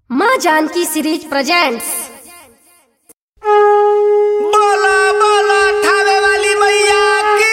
माँ Janaki series presents बोला बोला ठावे वाली मैया की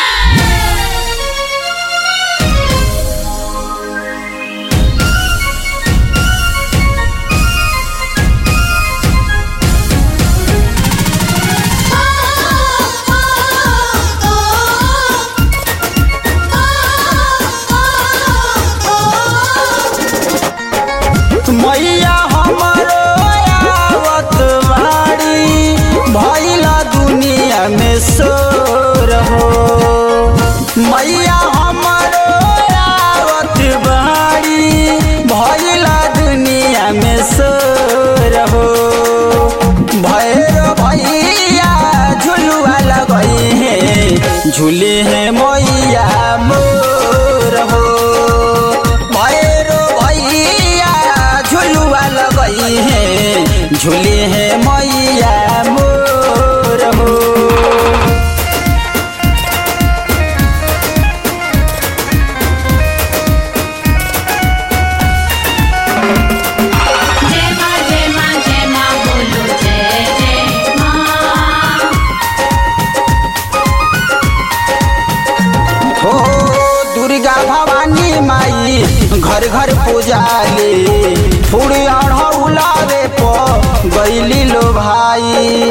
मैया हमरो आवत बाड़ी भइला दुनिया में शोर हो मैया हमरो आवत बाड़ी भइला दुनिया में शोर हो भैरो भैया झुलुआ लगई है झूले है मैया मोर हो भैरो भैया झुलुआ लगई है झूले है मैया मोर हो जय माँ जय माँ जय माँ बोलो जय जय माँ हो दुर्गा भवानी माई घर घर पूजाले फूड़ी अढ़ौलावे प गईली लो भाई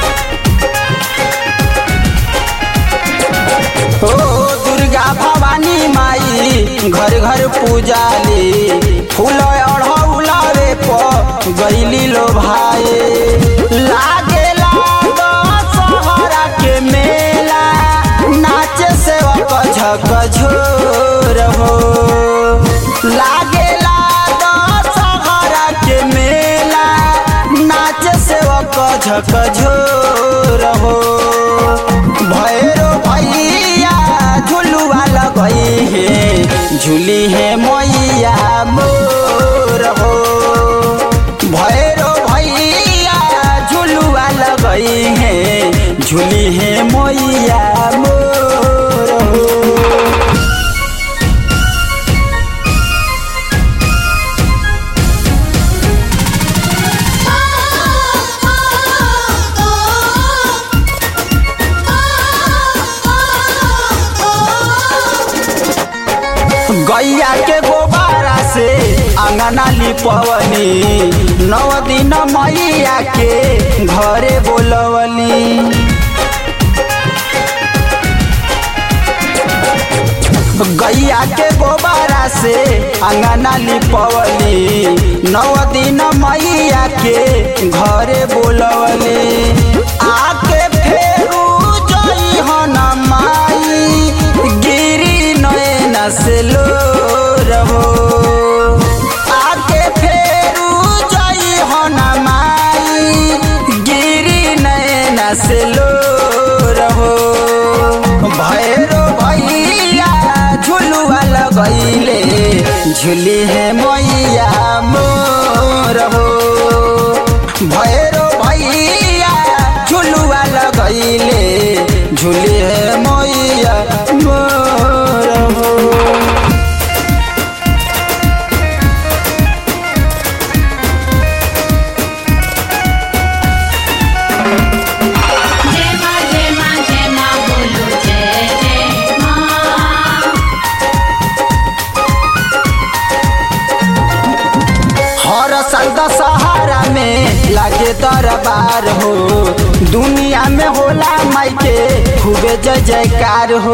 हो दुर्गा भवानी माई घर घर पूजाले फूल अढ़ौलावे प गईली लो भाई लागे लागा सहरा के मेला नाचे सेवक झक झोर हो लागे लागा सहरा के मेला नाचे सेवक झक झोर हो भैरो भैया झुलुआ लगई है झूली है मैया मोर हो भैरो भैया झुलुआ लगई है झूली है मैया मोर हो गैया के गोबारा से अंगना लिपवनी नौ दिन मैया के घरे बोलवली गैया के गोबारा से अंगना लिपवली नौ दिन मैया के घरे बोलवली आके फेरू जई हन माई गिरी नयन से लो रहो आके फेरू जई हन माई गिरी नयन से लो रहो भैरो भैया झुलुआ लगैले झुली है मैया मोर हो भैरो भैया झुलुआ लगैले झुली है मैया मोर हो जय माँ जय माँ जय माँ बोलो जय जय माँ हर साल दशहरा में लागे दरबार हो दुनिया में होला माई के खूबे जय जयकार हो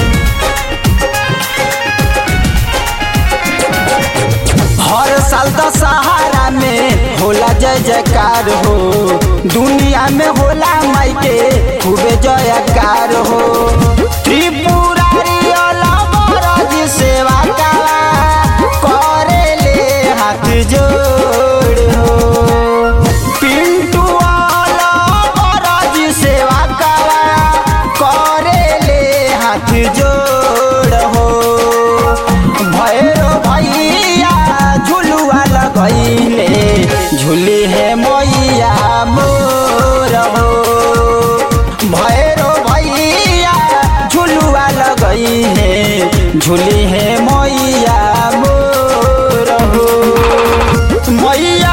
हर साल दशहरा में होला जय जयकार हो दुनिया में होला माई के खूबे जयकार हो त्रिपुरारी अलबरज सेवा का करे ले हाथ जोड़ हो पिंटू अलबरज सेवा का करे ले हाथ जोड़ हो भैरो भैया झुलुआ लगैले झूली है मैया मोर हो भैरो भैया झुलुआ लगई है झूली है मैया मोर हो मैया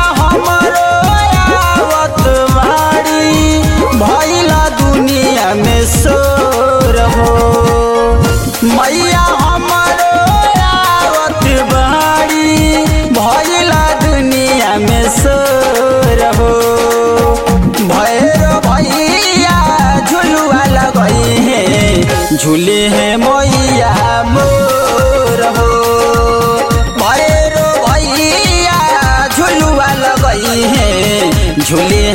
झूले हैं मैया मोर हो भैरो भैया झुलुआ लगई है झूले